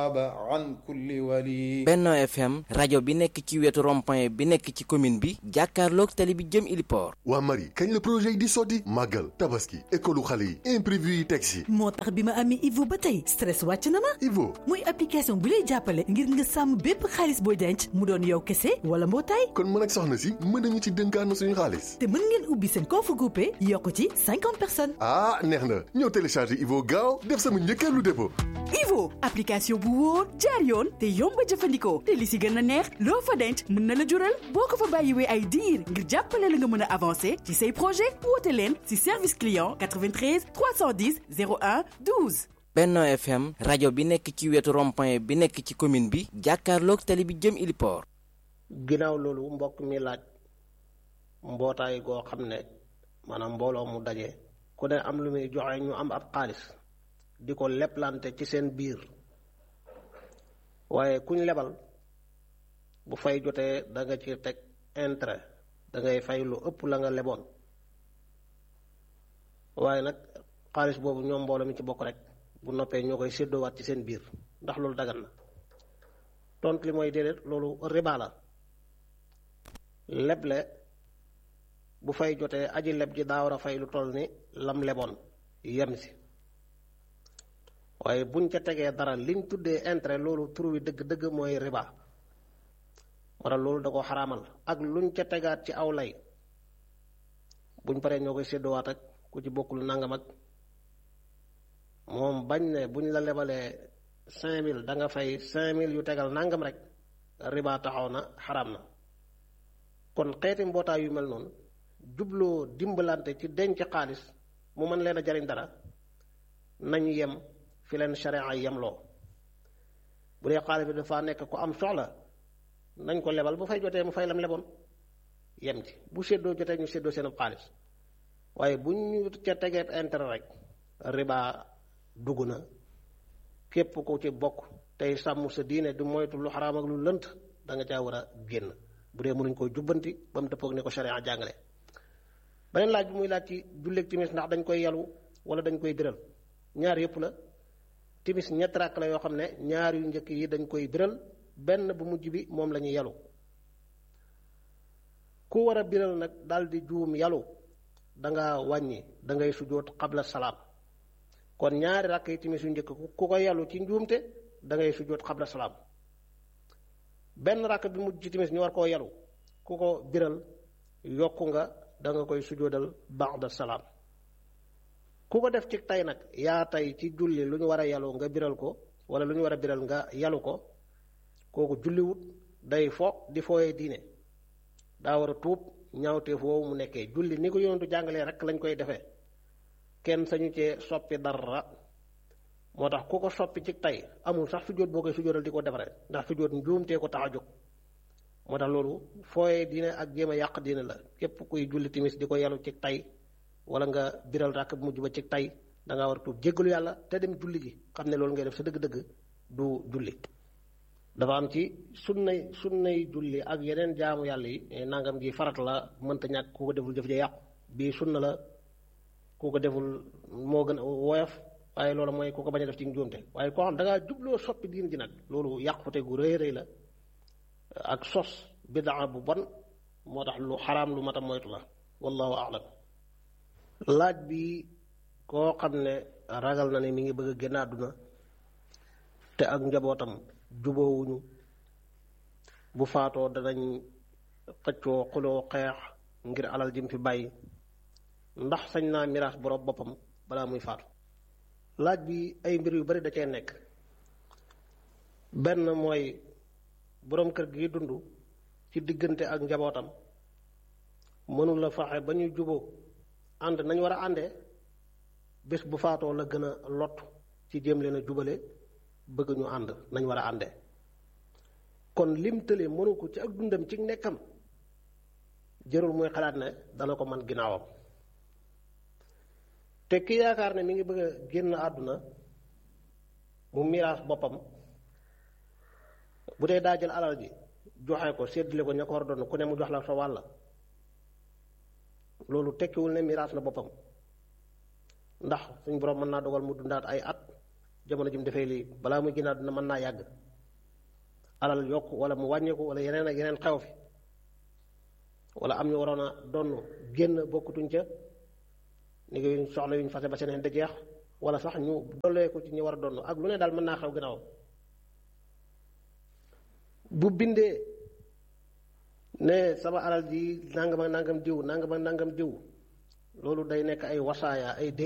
an kulli wali Benno FM rajo bi nekk ci wetu rond-point bi nekk ci commune bi jàkkaarloog tali bi jëm Iliport waa Marie kañ la projet yi di sotti màggal tabaski école xale yi imprévu yi teg si moo tax bi ma amee Ivo ba tey stress wàcc na ma Ivo muy application bu lay jàppale ngir nga sàmm bépp xaalis booy denc mu doon yow kese wala mbootaay kon mën ak soxna si mën nañu ci dënkaanu suñu xaalis te mën ngeen ubbi seen compte groupé yokk ci cinquante personnes ah neex na ñëw télécharger Ivo gaaw def sama njëkkeelu dépôt Ivo application bu wóor jaar yoon te yomb a jëfandikoo te li si gën a neex loo fa denc mën na la jural boo ko fa bàyyiwee ay diir ngir jàppale la nga mën a avancer ci say projet woote leen si service client 93 310 01 12. Benno FM rajo bi nekk ci wetu rond-point bi nekk ci commune bi jàkkaarloog tali bi jëm Iliport ginnaaw loolu mbokk mi laaj mbootaay goo xam ne maanaam mbooloo mu daje ku ne am lu muy joxe ñu am ab xaalis di ko leplante ci seen biir waaye kuñ lebal bu fay jotee da nga ci teg intérêt da ngay fay lu ëpp la nga leboon waaye nag xaalis boobu ñoom mbooloo mi ci bokk rek bu noppee ñoo koy séddoowaat ci seen biir ndax loolu dagan na tontu li mooy déedéet loolu riba la leble bu fay jotee aji leb ji daa war a fay lu toll ni lam leboon yem si waaye buñ ca tegee dara liñ tuddee intérêt loolu tur wi dëgg-dëgg mooy riba wala loolu da ko xaraamal ak luñ ca tegaat ci aw lay buñ paree ñoo koy séddoowaat ak ku ci bokkul nangam ak moom bañ ne buñ la lebalee cinq mille da nga fay cinq mille yu tegal nangam rek riba taxaw na xaraam na kon xeeti mbootaay yu mel noonu jubloo dimbalante ci denc xaalis mu mën leen a jariñ dara nañ yem fi leen sharia yemloo bu dee xaalis bi dafa nekk ku am soxla nañ ko lebal bu fay jotee mu fay lam leboon yem ci bu séddoo jotee ñu séddoo seen xaalis waaye bu ñu ca tegeeb intérêt rek riba dugg na képp ku ci bokk tey sàmm sa diine du moytu lu xaraam ak lu lënt da nga caa war a génn bu dee mënuñ koo jubbanti ba mu dëppoog ni ko sharia jàngale beneen laaj bi muy laaj ci julleeg timis ndax dañ koy yalu wala dañ koy biral ñaar yëpp la timis ñetti rakk la yoo xam ne ñaar yu njëkk yi dañ koy biral benn bu mujj bi moom la ñuy yalu ku war a biral nag daal di juum yalu da nga wàññi da ngay sujjóot xabla salaam kon ñaari rakk yi timis yu njëkk ku ko yalu ci njuumte da ngay sujjóot xabla salaam benn rakk bi mujj ci timis ñu war koo yalu ku ko biral yokku nga da nga koy sujjóotal ba'da salaam ku ko def ci tey nag yaa tey ci julli lu ñu war a yalu nga biral ko wala lu ñu war a biral nga yalu ko kooku julliwut day fo di fooyee diine daa war a tuub ñaawteef woowu mu nekkee julli ni ko yonentu jàngalee rek lañ koy defee kenn sañu cee soppi dara moo tax ku ko soppi ci tey amul sax sujjóot boo koy sujjóotal di ko defaree ndax sujjóot njuumtee ko tax a jóg moo tax loolu fooyee diine ak jéem a yàq diine la képp kuy julli timis di ko yalu ci tey wala nga biral ràkk bu mujj ba ci tey da ngaa war a tuub jéggalu yàlla te dem julli ji xam ne loolu ngay def sa dëgg-dëgg du julli dafa am ci sunnay sunnay julli ak yeneen jaamu yàlla yi nangam ji farat la mënta ñàkk ku ko deful jëf ja yàqu bii sunna la ku ko deful moo gën a woyof waaye loolu mooy ku ko bañ a def ci njuumte waaye koo xam da ngaa jubloo soppi diin ji nag loolu yàqute gu rëy rëy la ak sos bidaa bu bon moo tax lu xaraam lu mat a moytu la wallahu a'lam laaj bi koo xam ne ragal na ne mi ngi bëgg a génn àdduna te ak njabootam juboowuñu bu faatoo danañ xëccoo xuloo xeex ngir alal jim fi bàyyi ndax sañ naa miraas borom boppam balaa muy faatu laaj bi ay mbir yu bari da cee nekk benn mooy boroom kër gi dund ci diggante ak njabootam mënul la faxe ba ñu juboo ànd nañ war a àndee bés bu faatoo la gën a lot ci jéem leen a jubale bëgg ñu ànd nañ war a àndee kon lim tële mënu ko ci ak dundam ci nekkam jërul muy xalaat ne dana ko man ginnaawam te ki yaakaar ne mi ngi bëgg a génn àdduna mu miraas boppam bu dee daa jël alal ji joxe ko séddale ko ña ko war a doon ku ne mu jox la sa wàll loolu tekkiwul ne miraas na boppam ndax suñ borom mën naa dogal mu dundaat ay at jamono ji mu defee lii balaa muy ginnaaw dina mën naa yàgg alal yokk wala mu wàññeeku wala yeneen ak yeneen xew fi wala am ñu waroon a donn génn bokkutuñ ca ni ngi soxla yuñ fase ba seen da jeex wala sax ñu dollee ko ci ñi war a donn ak lu ne daal mën naa xew gannaaw bu bindee ne sama alal ji nangam ak nangam diw nangam ak nangam diw loolu day nekk ay wasaaya ay